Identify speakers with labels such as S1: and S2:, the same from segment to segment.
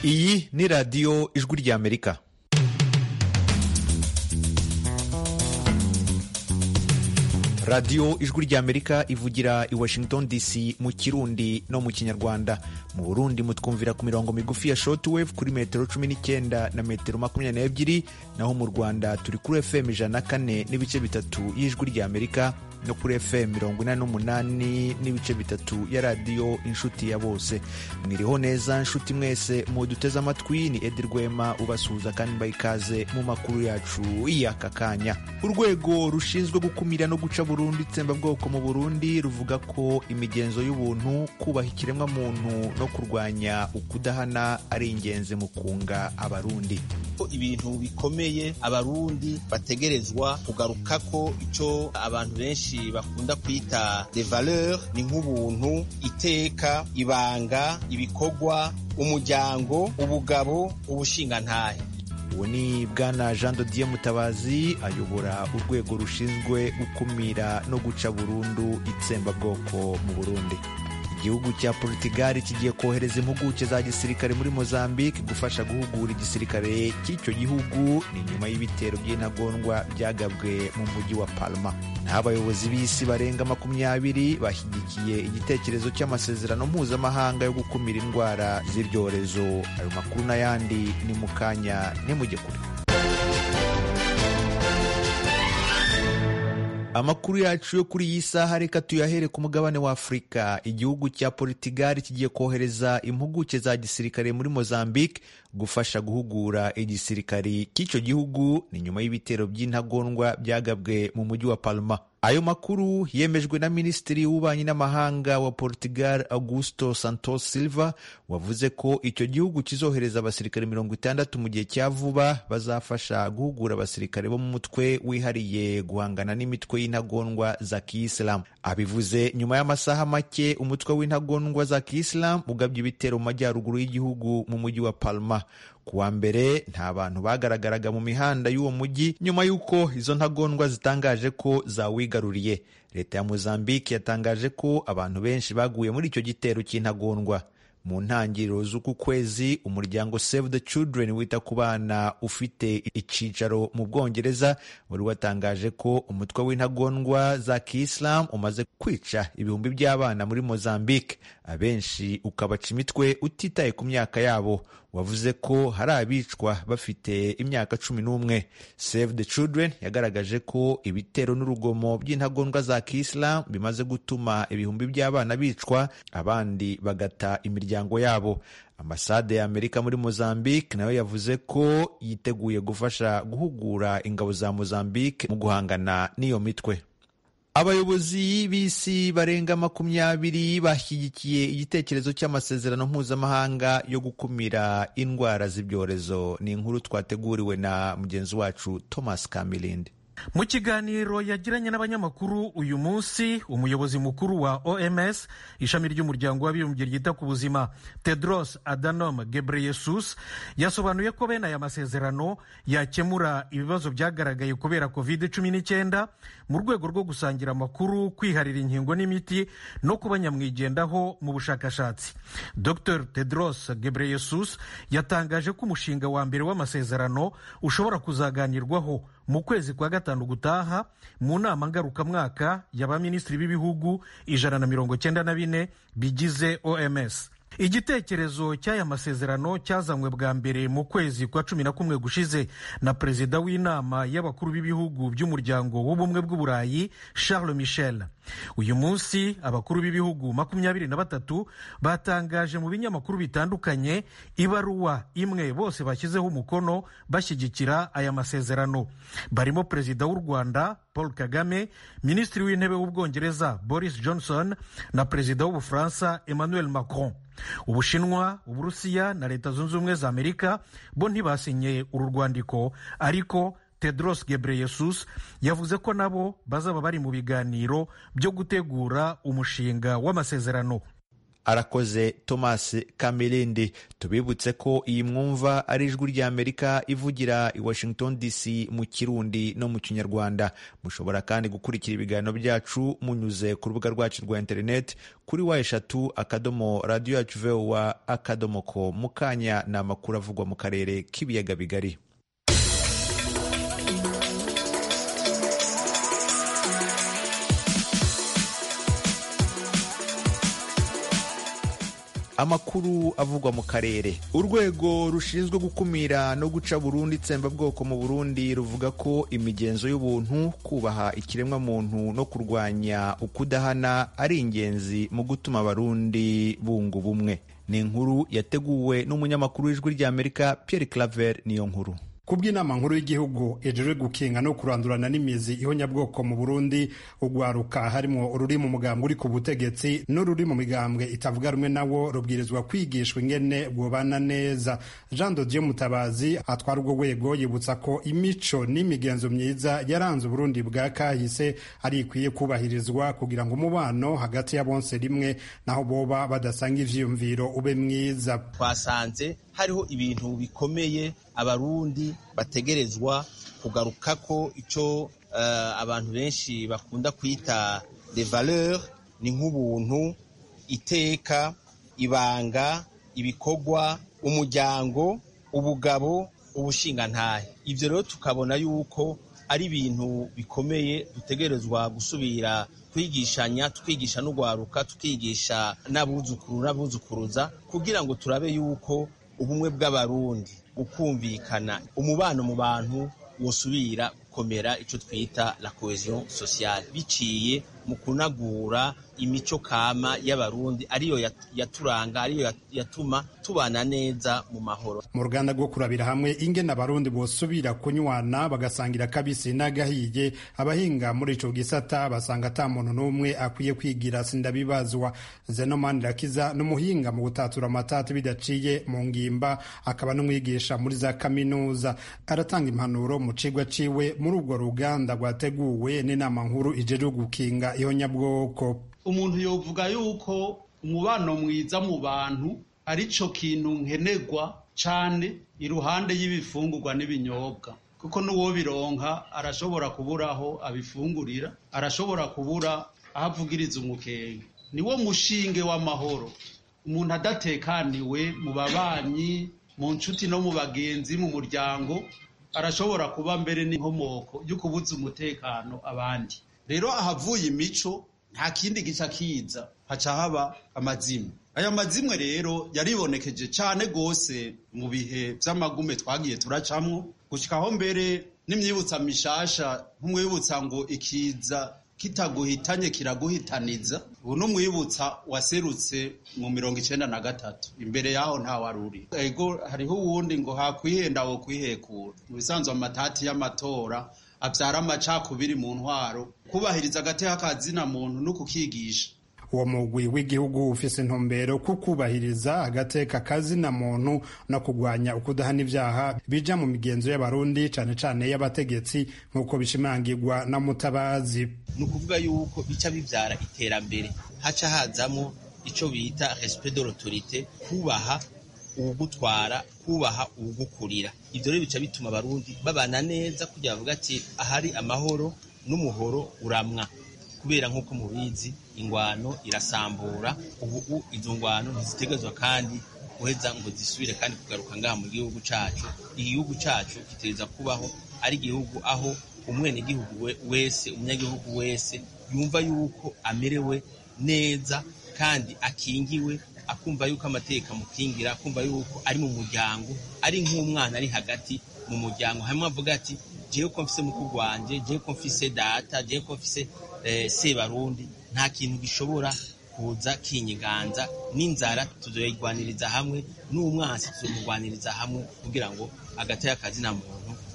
S1: iyi ni radiyo ijwi ry'amerika radiyo ijwi ry'amerika ivugira i washington dc mu kirundi no mu kinyarwanda mu burundi mutwumvira ku mirongo migufi ya shortwave kuri metero cumi n'icyenda na metero makumyabiri n'ebyiri naho mu rwanda turi kuri fm ijana na kane n'ibice bitatu y'ijwi ry'amerika no kuri fm mirongo inani n'umunani n'ibice bitatu ya radiyo inshuti ya bose mwiriho neza nshuti mwese muduteze amatwi ni edi rwema ubasuhuza kandi mbaha ikaze mu makuru yacu y'aka kanya urwego rushinzwe gukumira no guca burundu itsembabwoko mu burundi ruvuga ko imigenzo y'ubuntu kubaha ikiremwamuntu no kurwanya ukudahana ari ingenzi mu kunga abarundi
S2: ibintu bikomeye abarundi bategerezwa kugaruka ko icyo abantu benshi bakunda kwita de valeur ni nk'ubuntu iteka ibanga ibikorwa umuryango ubugabo ubushingantahe
S1: ubu ni bwana jean dodier mutabazi ayobora urwego rushinzwe gukumira no guca burundu itsembabwoko mu burundi igihugu cya portugal kigiye kohereza impuguke za gisirikare muri mozambique gufasha guhugura igisirikare cy'icyo gihugu ni nyuma y'ibitero by'intagondwa byagabwe mu mujyi wa palma naho abayobozi b'isi barenga makumyabiri bashyigikiye igitekerezo cy'amasezerano mpuzamahanga yo gukumira indwara z'ibyorezo ayo makuru n'ayandi ni mu kanya nimujye kure amakuru yacu yo kuri iyi saha reka tuyahere ku mugabane wa afurika igihugu cya portugal kigiye kohereza impuguke za gisirikare muri mozambique gufasha guhugura igisirikari cy'icyo gihugu ni nyuma y'ibitero by'intagondwa byagabwe mu mujyi wa palma ayo makuru yemejwe na minisitiri w'ububanyi n'amahanga wa portugal augusto santos silva wavuze ko icyo gihugu kizohereza abasirikare mirongo itandatu mu gihe cya vuba bazafasha guhugura abasirikare bo mu mutwe wihariye guhangana n'imitwe y'intagondwa za kiyisilamu abivuze nyuma y'amasaha make umutwe w'intagondwa za kiyisilamu ugabye ibitero mu majyaruguru y'igihugu mu mujyi wa palma ku wa mbere nta bantu bagaragaraga mu mihanda y'uwo mujyi nyuma y'uko izo ntagondwa zitangaje ko zawigaruriye leta ya mozambique yatangaje ko abantu benshi baguye muri icyo gitero cy'intagondwa mu ntangiriro z'uku kwezi umuryango save the children wita ku bana ufite icyicaro mu bwongereza wari watangaje ko umutwe w'intagondwa za kiyisilamu umaze kwica ibihumbi by'abana muri mozambique abenshi ukabaca imitwe utitaye ku myaka yabo wavuze ko hari abicwa bafite imyaka cumi n'umwe save the children yagaragaje ko ibitero n'urugomo by'intagondwa za kiyisilamu bimaze gutuma ibihumbi by'abana bicwa abandi bagata imiryango yabo ambasade ya amerika muri mozambique nayo yavuze ko yiteguye gufasha guhugura ingabo za mozambique mu guhangana n'iyo mitwe abayobozi b'isi barenga makumyabiri bashyigikiye igitekerezo cy'amasezerano mpuzamahanga yo gukumira indwara z'ibyorezo ni inkuru twateguriwe na mugenzi wacu thomas kamilindi
S3: mu kiganiro yagiranye n'abanyamakuru uyu munsi umuyobozi mukuru wa oms ishami ry'umuryango w'abibumbye ryita ku buzima tedros adhanom ghebreyesus yasobanuye ko bene aya masezerano yakemura ibibazo byagaragaye kubera covid cumi n'icyenda mu rwego rwo gusangira amakuru kwiharira inkingo n'imiti no kuba nyamwigendaho mu bushakashatsi dr tedros ghebreyesus yatangaje ko umushinga wa mbere w'amasezerano ushobora kuzaganirwaho mu kwezi kwa gatanu gutaha mu nama ngarukamwaka y'abaminisitiri b'ibihugu ijana na mirongo cyenda na bine bigize oms igitekerezo cy'aya masezerano cyazanywe bwa mbere mu kwezi kwa cumi na kumwe gushize na perezida w'inama y'abakuru b'ibihugu by'umuryango w'ubumwe bw'uburayi charles michel uyu munsi abakuru b'ibihugu makumyabiri na batatu batangaje mu binyamakuru bitandukanye ibaruwa imwe bose bashyizeho umukono bashyigikira aya masezerano barimo perezida w'u rwanda paul kagame minisitiri w'intebe w'ubwongereza boris johnson na perezida w'ubufaransa emmanuel macron ubushinwa uburusiya na leta zunze ubumwe za amerika bo ntibasinye uru rwandiko ariko tedros gebreyesus yavuze ko nabo bazaba bari mu biganiro byo gutegura umushinga w'amasezerano
S1: arakoze thomas kamirindi tubibutse ko iyi mwumva ari ijwi ry'amerika ivugira i washington dc mu kirundi no mu kinyarwanda mushobora kandi gukurikira ibiganiro byacu munyuze ku rubuga rwacu rwa interineti kuri wa eshatu akadomo radiyo yacu vowa akadomo ko mu kanya ni amakuru avugwa mu karere k'ibiyaga bigari amakuru avugwa mu karere urwego rushinzwe gukumira no guca burundu itsembabwoko mu burundi ruvuga ko imigenzo y'ubuntu kubaha ikiremwamuntu no kurwanya ukudahana ari ingenzi mu gutuma abarundi bunga ubumwe ni inkuru yateguwe n'umunyamakuru w'ijwi ry'amerika pierre claver niyo nkuru
S4: kubw'inama nkuru y'igihugu ejejwe gukinga no kurandurana n'imizi ihonyabwoko mu burundi ugwaruka harimo ururi mu mugambwe uri ku butegetsi n'ururi mu migambwe itavuga rumwe nawo rubwirizwa kwigishwa ingene bwobana neza jean dodier mutabazi atwara urwo rwego yibutsa ko imico n'imigenzo myiza yaranze uburundi bwa kahise ari ikwiye kubahirizwa kugira ngo umubano hagati ya bonse rimwe naho boba badasanga ivyiyumviro ube mwiza
S2: twasanze hariho ibintu bikomeye abarundi bategerezwa kugarukako icyo uh, abantu benshi bakunda kwita de valeur ni nk'ubuntu iteka ibanga ibikorwa umuryango ubugabo ubushingantahe ibyo rero tukabona yuko ari ibintu bikomeye dutegerezwa gusubira twigishanya twigisha n'ugwaruka tukigisha n'abuzukuru n'abuzukuruza kugira ngo turabe yuko ubumwe bw'abarundi ukumvikana umubano mu bantu wosubira gukomera icyo twita la cohesion sociale biciye mu kunagura imico kama y'abarundi ariyo yaturanga ariyo yatuma tubana neza mu mahoro
S4: mu ruganda rwo kurabira hamwe ingene abarundi bosubira kunywana bagasangira kabisi n'agahiye abahinga muri ico gisata basanga ata muntu n'umwe akwiye kwigira sindabibazwa zeno manirakiza n'umuhinga mu gutatura amatati bidaciye mu ngimba akaba n'umwigisha muri za kaminuza aratanga impanuro mu cigwa ciwe muri urwo ruganda rwateguwe n'inama nkuru ijejwe gukinga ihonyabwoko
S5: umuntu yovuga yuko umubano mwiza mu bantu ari cyo kintu nkenerwa cyane iruhande y'ibifungurwa n'ibinyobwa kuko n'uwo bironka arashobora kubura aho abifungurira arashobora kubura aho avugiriza umukenge niwo mushinge w'amahoro umuntu adatekaniwe mu babanyi mu nshuti no mu bagenzi mu muryango arashobora kuba mbere n'inkomoko yo kubuza umutekano abandi rero ahavuye imico nta kindi gica kiza haca haba amazimwe aya mazimwe rero yaribonekeje cyane rwose mu bihe by'amagume twagiye turacamwo gushyikaho mbere n'imyibutsa mishasha nk'umwibutsa ngo ikiza kitaguhitanye kiraguhitaniza ubu n'umwibutsa waserutse mu mirongo icyenda na gatatu imbere yaho ntawaruri ego hariho uwundi ngo hakwihenda wo kwihekura mu bisanzwe amatati y'amatora abyara amacakubiri mu ntwaro kubahiriza agateka kazina muntu no kukigisha
S4: uwo mugwi w'igihugu ufise intumbero ku kubahiriza agateka kazina muntu no kurwanya ukudahana ibyaha bija mu migenzo y'abarundi cane cane y'abategetsi nk'uko bishimangirwa na mutabazi
S2: ni ukuvuga yuko bica bibyara iterambere haca hazamo ico bita respect de l'autorité kubaha uwugutwara kubaha uwugukurira ivyo rero bica bituma abarundi babana neza kugira bavuga ati ahari amahoro n'umuhoro uramwa kubera nk'uko mubizi ingwano irasambura ubu izo ngwano ntizitegerezwa kandi guheza ngo zisubire kandi kugaruka ngaha mu gihugu cacu igihugu cacu gitegereza kubaho ari igihugu aho umwenegihugu wese umunyagihugu wese yumva yuko amerewe neza kandi akingiwe akumva yuko amateka amukingira akumva yuko ari mu muryango ari nk'umwana ari hagati mu muryango hamwe avuga ati jewe ko mfise mukuru wanje jewe ko mfise data jewe ko mfise sebarundi nta kintu gishobora kuza kinyiganza n'inzara tuzoyigwaniriza hamwe n'umwansi tuzomugwaniriza hamwe kugira ngo agateka kazina muntu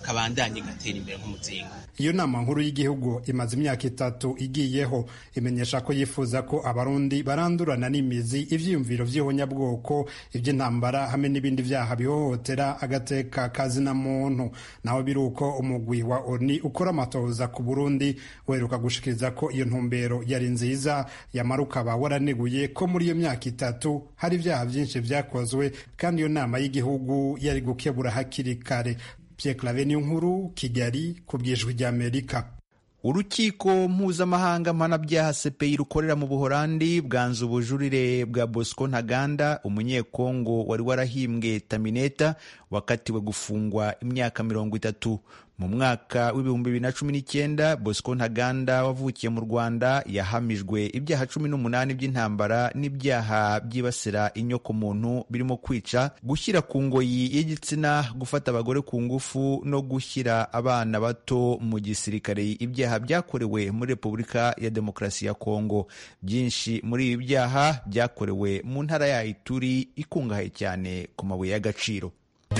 S2: kabandanye gatera imbere nk'umuzingo
S4: iyo nama nkuru y'igihugu imaze imyaka itatu igiyeho imenyesha ko yifuza ko abarundi barandurana n'imizi ivyiyumviro vy'ihonyabwoko ivy'intambara hamwe n'ibindi vyaha bihohotera agateka kazina muntu naho biri uko umugwi wa oni ukora amatohoza ku burundi weruka gushikiriza ko iyo ntumbero yari nziza yamara ukaba waraneguye ko muri iyo myaka itatu hari ivyaha vyinshi vyakozwe kandi iyo nama y'igihugu yari gukebura hakiri kare Pierre Claver nkuru Kigali ku bwijwi ry'Amerika
S1: urukiko mpuzamahanga mpanabyaha CPI rukorera mu buholandi bwanze ubujurire bwa bosco ntaganda umunyekongo wari warahimbwe tamineta wakatiwe gufungwa imyaka mirongo itatu mu mwaka w'ibihumbi bibiri na cumi n'icyenda bosco ntaganda wavukiye mu rwanda yahamijwe ibyaha cumi n'umunani by'intambara n'ibyaha byibasira inyokomuntu birimo kwica gushyira ku ngoyi y'igitsina gufata abagore ku ngufu no gushyira abana bato mu gisirikare ibyaha byakorewe muri repubulika ya demokarasi ya kongo byinshi muri ibi byaha byakorewe mu ntara ya ituri ikungahaye cyane ku mabuye y'agaciro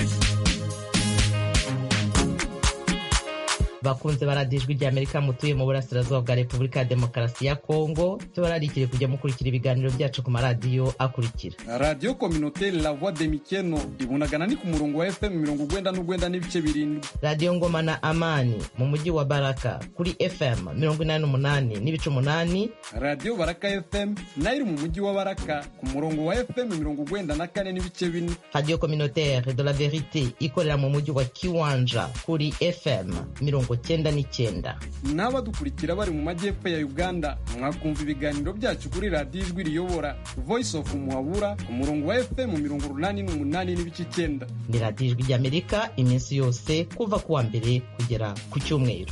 S6: bakunze baradijwe rya amerika mutuye mu burasirazuba bwa repubulika ya demokarasi ya kongo tubararikire kujya mukurikira ibiganiro byacu ku maradiyo akurikira
S7: radiyo kominoteri la voix de mikeno ibunagana ni ku murongo wa fm mirongo ugwenda n'ugwenda n'ibice birindwi
S6: radiyo ngoma na amani mu mujyi wa baraka kuri fm mirongo inani n'umunani n'ibice umunani
S7: radiyo baraka fm nayo iri mu mujyi wa baraka ku murongo wa fm mirongo ugwenda na kane n'ibice bine
S6: radiyo kominoteri de la verite ikorera mu mujyi wa kiwanja kuri fm mirongo cyenda n'icyenda
S7: n'abadukurikira bari mu majyepfo ya uganda mwakumva ibiganiro byacu kuri radiyo ijwi riyobora voice of muhabura ku murongo wa fm mirongo urunani n'umunani n'ibice icyenda
S6: ni radiyo ijwi ry'amerika iminsi yose kuva ku wa mbere kugera ku cyumweru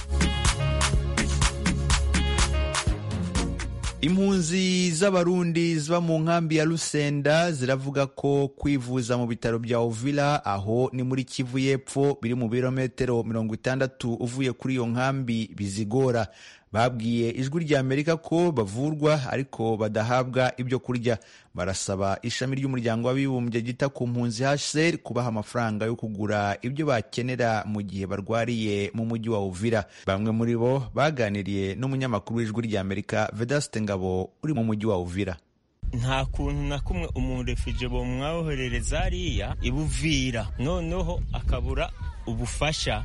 S1: impunzi z'abarundi ziba mu nkambi ya rusenda ziravuga ko kwivuza mu bitaro bya uvira aho ni muri kivu y'epfo biri mu birometero mirongo itandatu uvuye kuri iyo nkambi bizigora babwiye ijwi rya amerika ko bavurwa ariko badahabwa ibyo kurya barasaba ishami ry'umuryango w'abibumbye ryita ku mpunzi hcr kubaha amafaranga yo kugura ibyo bakenera mu gihe barwariye mu mujyi wa uvira bamwe muri bo baganiriye n'umunyamakuru w'ijwi rya amerika vedaste ngabo uri mu mujyi wa uvira
S8: nta kuntu na kumwe umurefije bomwawoherereza hariya ibuvira noneho akabura ubufasha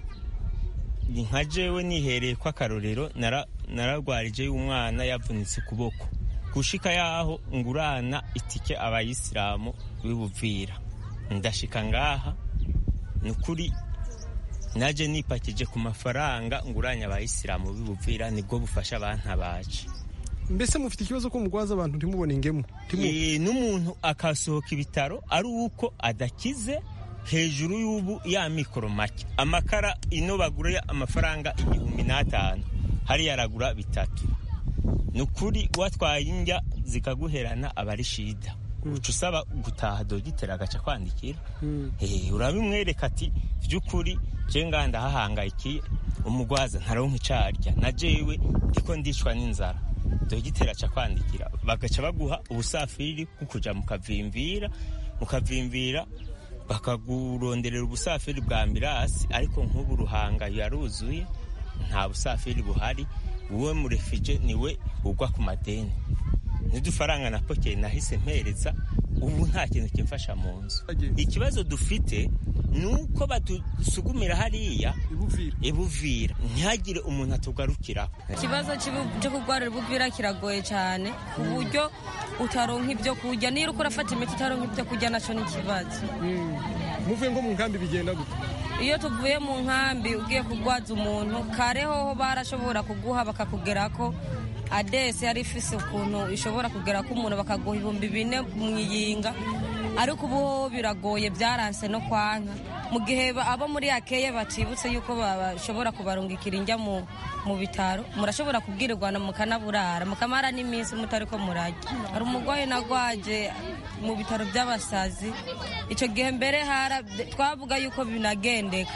S8: nka jewe nihereye ko akarorero nararwarije y'umwana yavunitse ukuboko gushika yaho ngurana itike abayisilamu bibuvira ndashika ngaha ni ukuri naje nipakije ku mafaranga nguranya abayisilamu bibuvira nibwo bufasha abantabaje
S9: mbese mufite ikibazo ko mugwaza abantu ntimubone ingemu
S8: n'umuntu akasohoka ibitaro ari uko adakize hejuru y'ubu ya mikoro make amakara ino bagura amafaranga igihumbi n'atanu hariya aragura bitatu ni ukuri watwaye indya zikaguherana aba ari shida uca usaba gutaha dogiteri agaca kwandikira urabimwereka ati by'ukuri je nganda hahangayikiye umugwaza ntaronka icarya na jewe ndiko ndicwa n'inzara dogiteri aca kwandikira bagaca baguha ubusafiri bwo kuja mukavimvira mukavimvira bakaguronderera ubusafiri bwa ambirasi ariko nk'ubu ruhanga yaruzuye nta busafiri buhari wowe murefije niwe ugwa ku madeni ntidufaranga na pokeri nahise mpereza ubu nta kintu kimfasha mu nzu ikibazo dufite ni uko badusugumira hariya ibuvira ntihagire umuntu atugarukiraho
S10: ikibazo cyo kurwarira ibuvira kiragoye cyane ku buryo utaronka ibyo kurya niba uriko urafata imiti utaronka ibyo kurya nacyo ni ikibazo
S9: muvuye ngo mu nkambi bigenda gute
S10: iyo tuvuye mu nkambi ugiye kurwaza umuntu kare hoho barashobora kuguha bakakugera ko adesi yari ifise ukuntu ishobora kugera ko umuntu bakaguha ibihumbi bine mu iyinga ariko ubu hoho biragoye byaranse no kwanka mu gihe abo muri akeye batibutse yuko bashobora kubarungikira injya mu mu bitaro murashobora kubwirirwana mukanaburara mukamara n'iminsi mutari ko murajya hari umurwayi nagwaje mu bitaro by'abasazi icyo gihe mbere twavuga yuko binagendeka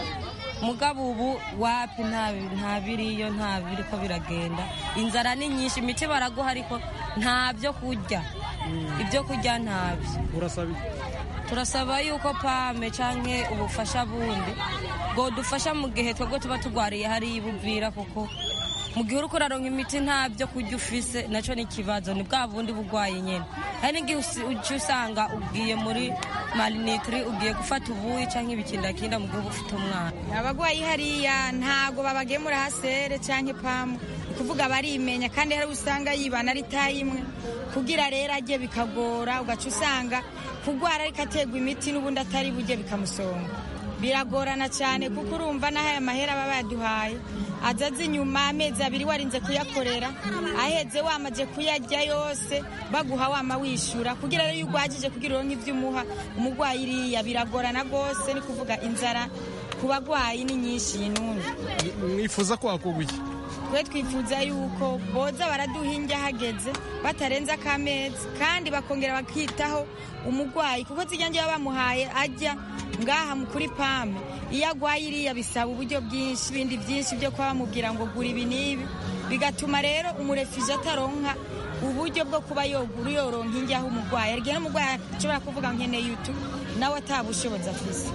S10: mugabo ubu wapi nta biriyo nta biri ko biragenda inzara ni nyinshi imiti baraguha ariko nta byo kurya ibyo kurya ntabyo
S9: urasaba
S10: turasaba yuko pame canke ubufasha bundi bwodufasha mu gihe twebwe tuba tugwariye hariya ibuvira kuko mu gihe uriko uraronka imiti nta byo kurya ufise naco ni ikibazo ni bwa bundi bugwayi nyene hari n'igihe uca usanga ugiye muri marinitiri ugiye gufata ubuyi canke ibikindakinda mu gihe uba ufite umwana
S11: abagwayi hariya ntago babagemura hasere canke pamu kuvuga barimenya kandi hari usanga yibana ari tayi imwe kugira rero ajye bikagora ugaca usanga kugwara ariko ategwa imiti n'ubundi atari bujye bikamusonga biragorana cyane kuko urumva n'aho aya mahera baba bayaduhaye azaze inyuma amezi abiri warinze kuyakorera aheze wamaze kuyarya yose baguha wama wishyura kugira rero iyo ugwagije kugira uronke ibyo umuha umurwayi iriya biragorana rwose ni kuvuga inzara ku bagwayi ni nyinshi yinundi
S9: mwifuza ko hakorwa iki
S11: twe twifuza yuko boza baraduha indya hageze batarenze akamezi kandi bakongera bakitaho umurwayi kuko zijya njyewe bamuhaye ajya ngaha kuri pame iyo agwaye iriya bisaba uburyo bwinshi ibindi byinshi byo kuba bamubwira ngo gura ibi n'ibi bigatuma rero umurefije ataronka uburyo bwo kuba yogura yoronka indya aho umurwayi arigihe n'umurwayi ashobora kuvuga nkeneye utu nawe atabushobozi afise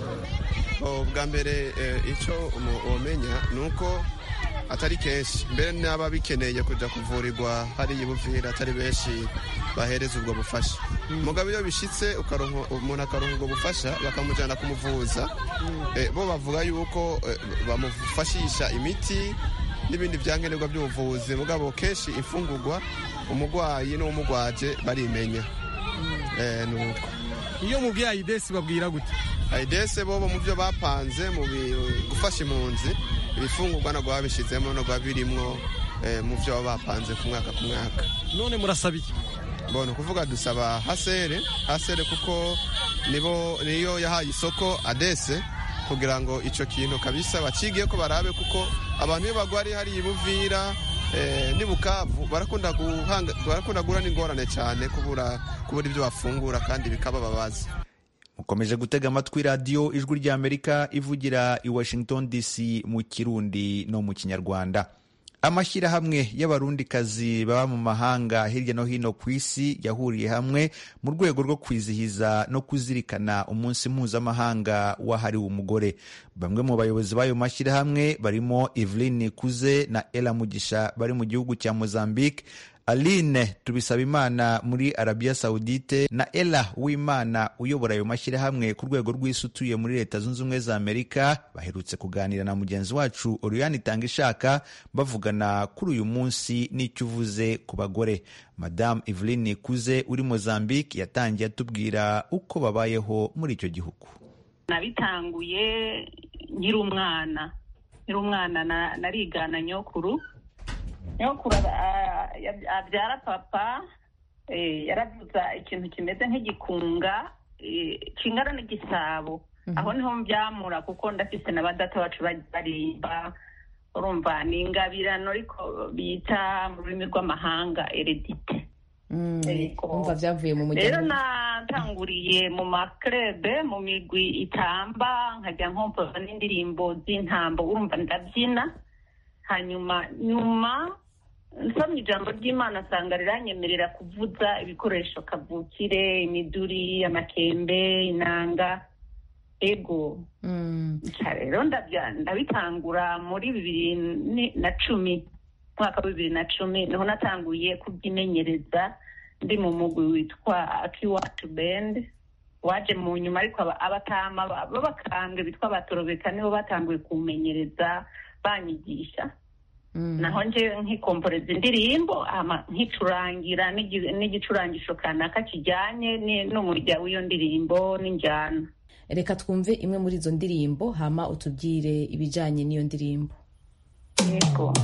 S12: bwa mbere icyo umenya ni uko atari kenshi mbere n'aba bikeneye kujya kuvurirwa hariya ibuvira atari benshi bahereza ubwo bufasha mugabo iyo bishyitse umuntu akaronka ubwo bufasha bakamujyana kumuvuza bo bavuga yuko bamufashisha imiti n'ibindi byankenerwa by'ubuvuzi mugabo kenshi imfungurwa umurwayi n'uwumugwaje barimenya ni uko
S9: iyo mubwiye ayidesi babwira gute
S12: ayidesi bo mu byo bapanze mu gufasha impunzi ibifungurwa ntabwo babishyizemo ntabwo birimwo mu byo baba bapanze ku mwaka ku mwaka
S9: none murasaba iki
S12: mbona ukuvuga dusaba hasere hasere kuko nibo niyo yahaye isoko adese kugira ngo icyo kintu kabisa bakige ko barabe kuko abantu iyo bagwariye hariya ibuvira n'ibukavu barakunda guhura n'ingorane cyane kubura kubura ibyo bafungura kandi bikabababaza
S1: mukomeje gutega amatwi radiyo ijwi ry'amerika ivugira i washington dc mu kirundi no mu kinyarwanda amashyirahamwe y'abarundikazi baba mu mahanga hirya no hino ku isi yahuriye hamwe mu rwego rwo kwizihiza no kuzirikana umunsi mpuzamahanga wahariwe umugore bamwe mu bayobozi b'ayo mashyirahamwe barimo eveline kuze na ela mugisha bari mu gihugu cya mozambique aline tubisabimana muri arabiya sawudite na ela wimana uyobora ayo mashyirahamwe ku rwego rw'isi utuye muri leta zunze ubumwe za amerika baherutse kuganira na mugenzi wacu oriyani itanga ishaka bavugana kuri uyu munsi n'icyo uvuze ku bagore madamu eveline kuze uri mozambique yatangiye atubwira uko babayeho muri icyo gihugu
S13: nabitanguye nkiri umwana nkiri umwana narigana nyokuru nyokuru abyara papa yaravuza ikintu kimeze nk'igikunga kingana n'igisabo aho niho mbyamura kuko ndafise na badata bacu barimba urumva ni ingabirano ariko bita mu rurimi rw'amahanga eredite
S14: umva byavuye mu
S13: rero natanguriye mu makrebe mu migwi itamba nkajya nkompoza n'indirimbo z'intambo urumva ndabyina hanyuma nyuma nsomye ijambo ry'imana asanga riranyemerera kuvuza ibikoresho kavukire imiduri amakembe inanga ego rero ndabitangura muri bibiri na cumi mwaka wa bibiri na cumi niho natanguye kubyimenyereza ndi mu mugwi witwa akiwacu bendi waje mu nyuma ariko abatama b'abakambwe bitwa abatorobeka nibo batanguye kumenyereza banyigisha naho nje nkikomporeza indirimbo nkicurangira n'igicurangisho kanaka kijyanye n'umurya w'iyo ndirimbo n'injyana
S14: reka twumve imwe muri izo ndirimbo hama utubwire ibijyanye n'iyo ndirimbo
S13: yego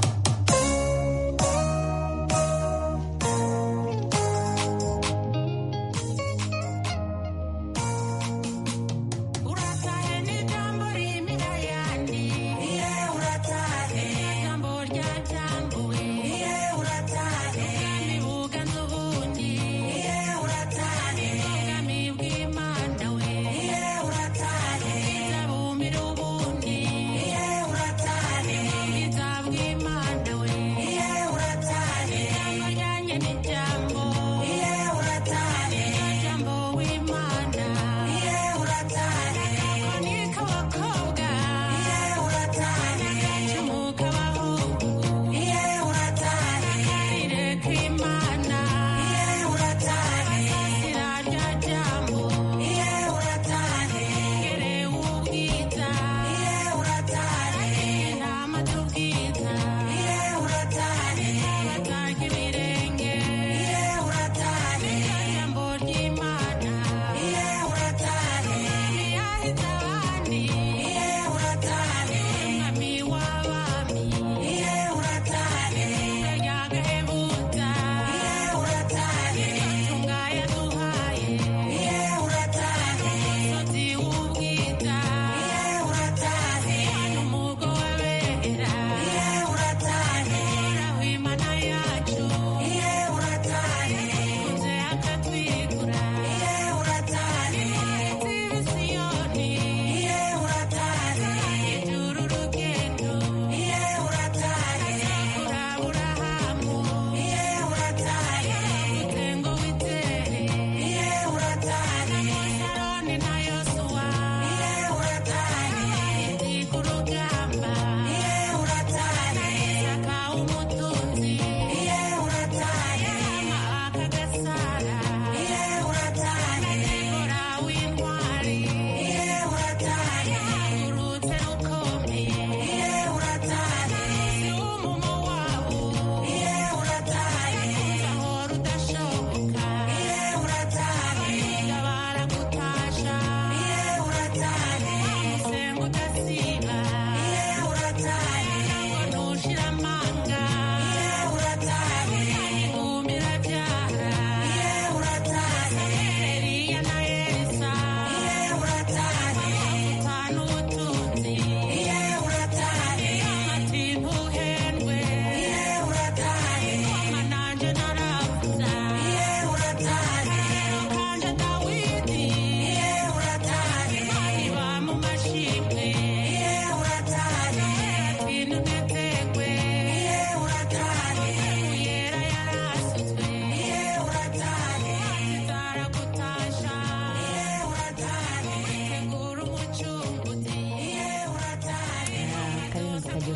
S15: Yeah.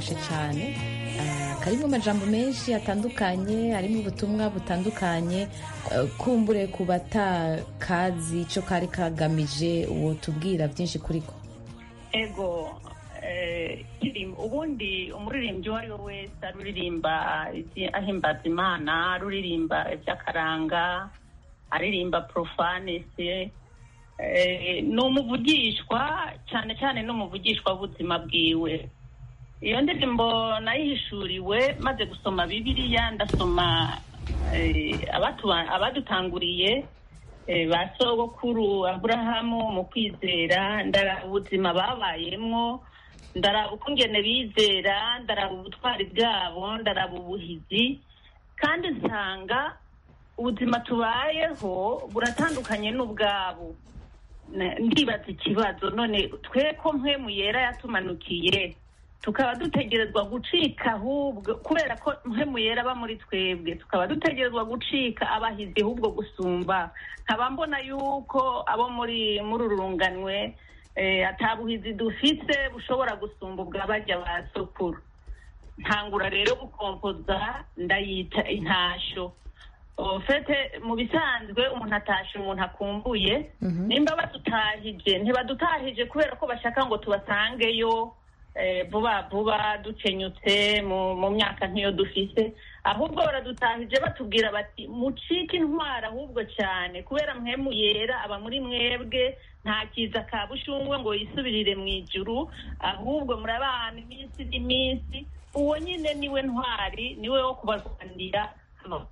S14: kararyoshe cyane Ah, karimo amajambo menshi atandukanye harimo ubutumwa butandukanye Ah, kumbure ku batakazi icyo kari kagamije uwo tubwira byinshi kuri ko
S13: ego eh, indirimbo- ubundi umuririmbyi uwo ari we wese aruririmba ibyi- ahimbaza imana aruririmba iby'akaranga aririmba profanesi ni umuvugishwa cyane cyane ni umuvugishwa w'ubuzima bwiwe iyo ndirimbo nayihishuriwe maze gusoma bibiliya ndasoma eh, abatu- abadutanguriye eh, ba sogokuru aburahamu mu kwizera ndaraba ubuzima babayemwo ndaraba ukungene bizera ndaraba ubutwari bwabo ndaraba ubuhizi kandi nsanga ubuzima tubayeho buratandukanye n'ubwabo Na- ndibaza ikibazo none twe ko mpwemu yera yatumanukiye tukaba dutegerezwa gucika ahubwo kubera ko mpwemu yera aba muri twebwe tukaba dutegerezwa gucika abahizi ahubwo gusumba nkaba mbona yuko abo muri muri uru runganwe eh, atabuhizi dufise bushobora gusumba ubwa barya ba sokuru ntangura rero gukompoza ndayita intasho ofete mu bisanzwe umuntu atashe umuntu akumbuye nimba badutahije ntibadutahije kubera ko bashaka ngo tubasangeyo eh, vuba vuba dukenyutse mu mu myaka nk'iyo dufise ahubwo baradutahije batubwira bati mucike intwara ahubwo cyane kubera mwemu yera aba muri mwebwe nta kiza ka bushungwe ngo yisubirire mu ijuru ahubwo murabana iminsi n'iminsi uwo nyine niwe ntwari niwe wo kubarwanira hano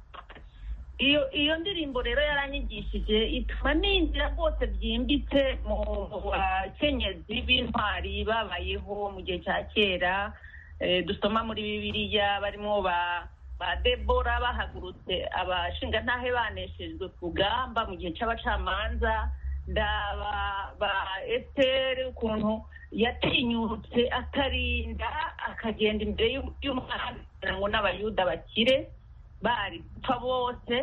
S13: iyo iyo ndirimbo rero yaranyigishije ituma ninjira rwose byimbitse mu mu bakenyezi b'intwari babayeho mu gihe cya kera Eh, dusoma muri bibiliya barimo ba ba debora bahagurutse abashingantahe baneshejwe ku rugamba mu gihe cy'abacamanza ndaba ba esiteri ukuntu yatinyutse akarinda akagenda imbere y'u- y'umwami kugira ngo n'abayuda bakire bari gupfa bose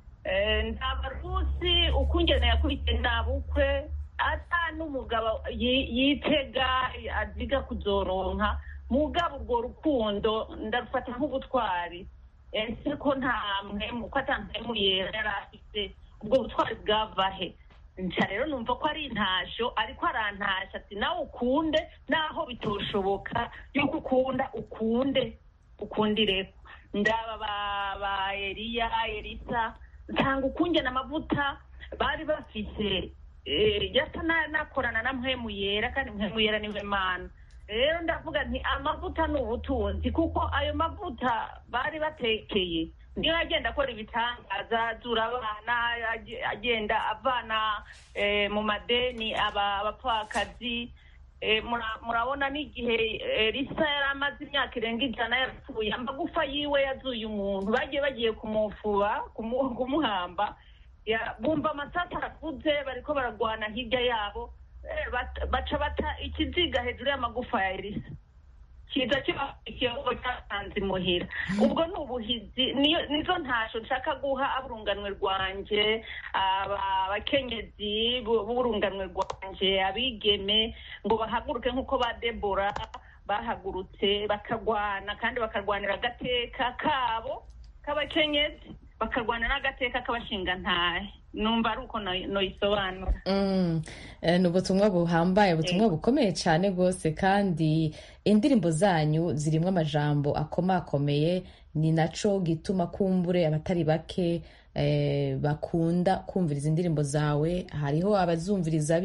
S13: Eh, ndaba rusi ukungene yakurikiye ntabukwe ata n'umugabo yi- yitega aziga kuzoronka mugabo urwo rukundo ndarufata nk'ubutwari ese ko nta mpemu ko ata mpemu yera yari afite ubwo butwari bwava he nca rero numva ko ari intasho ariko arantasha ati nawe ukunde naho bitoshoboka yuko ukunda ukunde ukundire ndaba ba ba eliya elisa nsanga ukungena amavuta bari bafise eh, yasa na- nakorana na mpwemu yera kandi mpwemu yera niwe mana rero ndavuga nti amavuta ni ubutunzi kuko ayo mavuta bari batekeye niyo agenda akora ibitangaza azura abana age- agenda avana eh, mu madeni aba- abapfakazi Eh, mura- murabona n'igihe elisa yari amaze imyaka irenga ijana yarapfuye amagufa yiwe yazuye umuntu bagiye bagiye kumufuba kumu- kumuhamba Ya- bumva amasasu aravuze bariko baragwana hirya yabo Eh, bat- baca bata ikiziga hejuru y'amagufa ya elisa kiza kibafitiye ubwo cyatanze imuhira ubwo ni ubuhizi niyo nizo ntasho nshaka guha aburunganwe rwanje aba- abakenyezi bu- b'urunganwe rwanje abigeme ngo bahaguruke nk'uko ba debora bahagurutse bakagwana kandi bakarwanira agateka kabo k'abakenyezi bakarwana n'agateka k'abashingantahe numva ari uko no- noyisobanura
S14: Mm, eh, ni ubutumwa buhambaye ubutumwa bukomeye cyane rwose kandi indirimbo zanyu zirimo amajambo akomakomeye ni naco gituma kumbure abatari bake eh, bakunda kumviriza indirimbo zawe hariho abazumviriza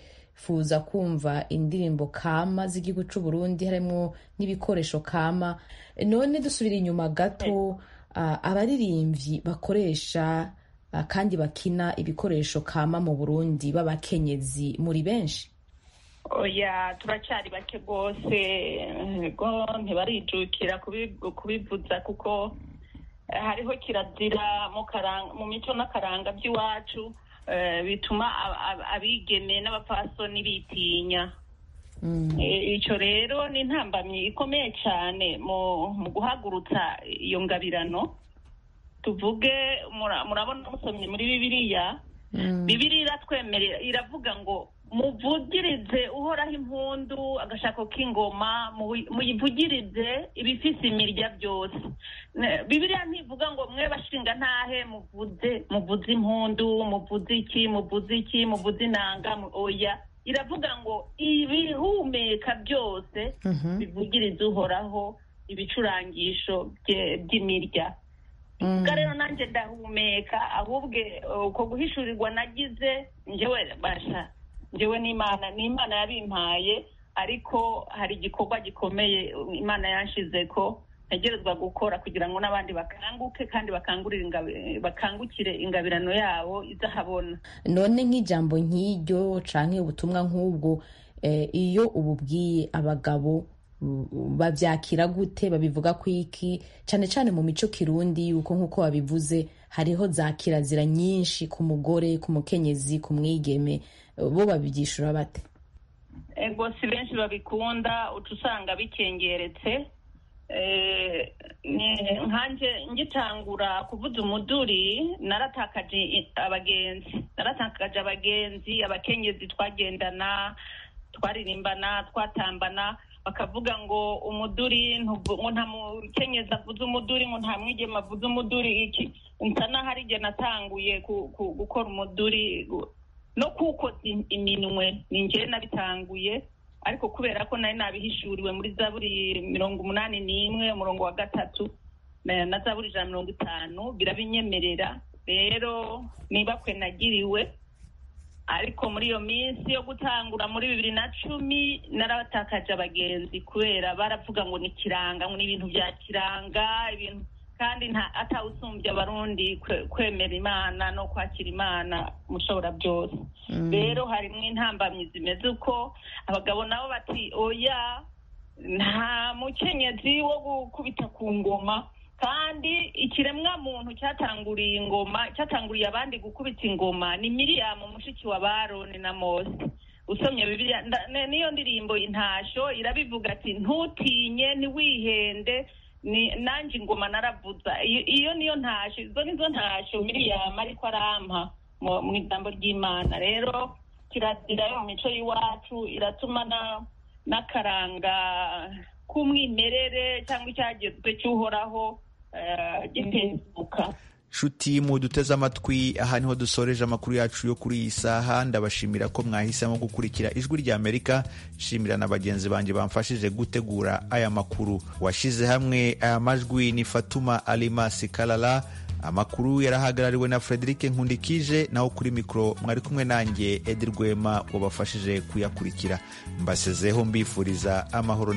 S14: bifuza kumva indirimbo kama z'igihugu c'u Burundi harimo n'ibikoresho kama none dusubira inyuma gato ah, abaririmbyi bakoresha ah, kandi bakina ibikoresho kama mu burundi b'abakenyezi muri benshi
S13: oya turacyari bake rwose ego ntibarijukira kubi- kubivuza kuko eh, hariho kirazira mu karanga- mu mico n'akaranga by'iwacu eh, bituma ab- ab- abigeme n'abapfasoni bitinya Eh, icyo rero ni intambamyi ikomeye cyane mu mu guhagurutsa iyo ngabirano tuvuge mura- murabona musomye muri bibiliya bibiri iratwemerera iravuga ngo muvugirize uhoraho impundu agashako k'ingoma muyivugirize ibifise imirya byose bibiriya ntivuga ngo mwe bashinga ntahe muvuze muvuze impundu muvuze iki muvuze iki muvuze inanga oya iravuga ngo ibihumeka byose bivugirize uhoraho ibicurangisho by'imirya ubwo rero nanjye ndahumeka ahubwo uko guhishurirwa nagize njyewe basha njyewe n'imana ni imana yabimpaye ariko hari igikorwa gikomeye imana yanshize ko ntegerezwa gukora kugira ngo n'abandi bakanguke kandi bakangukire ingabirano yabo izahabona
S14: none nk'ijambo nk'iryo canke ubutumwa nk'ubwo iyo ububwiye abagabo babyakira gute babivuga ku iki cyane cyane mu mico kirundi yuko nk'uko babivuze hariho za kirazira nyinshi ku mugore ku mukenyezi ku mwigeme bo babyishura bate
S13: ego si benshi babikunda uca usanga bikengeretse nkanjye ngitangura kuvuza umuduri naratakaje abagenzi naratakaje abagenzi abakenyezi twagendana twaririmbana twatambana bakavuga ngo umuduri ngo nta mukenyezi avuze umuduri ngo nta mwigema avuze umuduri iki nsa n'aho ari igihe natanguye gukora umuduri no kuwukoza iminwe ni njyewe nabitanguye ariko kubera ko nari nabihishuriwe muri za buri mirongo umunani n'imwe umurongo wa gatatu na za buri ijana mirongo itanu birabinyemerera rero niba kwe nagiriwe ariko muri iyo minsi yo gutangura muri bibiri na cumi narabatakaje abagenzi kubera baravuga ngo ni kiranga ngo ni ibintu bya kiranga ibintu kandi atawusumbya abarundi kwemera imana no kwakira imana mushobora byose rero harimo intambamyi zimeze uko abagabo nabo bati oya nta mukenyezi wo gukubita ku ngoma kandi ikiremwa muntu cyatanguriye ingoma cyatanguriye abandi gukubita ingoma ni miriyamu mushiki wa baroni na mose usomye bibiliya niyo ndirimbo intasho irabivuga ati ntutinye ntiwihende nanjye ingoma naravuza iyo niyo ntasho izo nizo ntasho miriyamu ariko arampa mu ijambo ry'imana rero kirazira yo mu mico y'iwacu iratuma n'akaranga k'umwimerere cyangwa icyagezwe cy'uhoraho gitezuka
S1: nshuti mu duteze amatwi aha niho dusoreje amakuru yacu yo kuri iyi saha ndabashimira ko mwahisemo gukurikira ijwi rya amerika nshimira na bagenzi banjye bamfashije gutegura aya makuru washyize hamwe aya majwi ni fatuma alimasi karara amakuru yarahagarariwe na frederic nkundikije naho kuri mikoro mwari kumwe nanjye edi rwema wabafashije kuyakurikira mbasezeho mbifuriza amahoro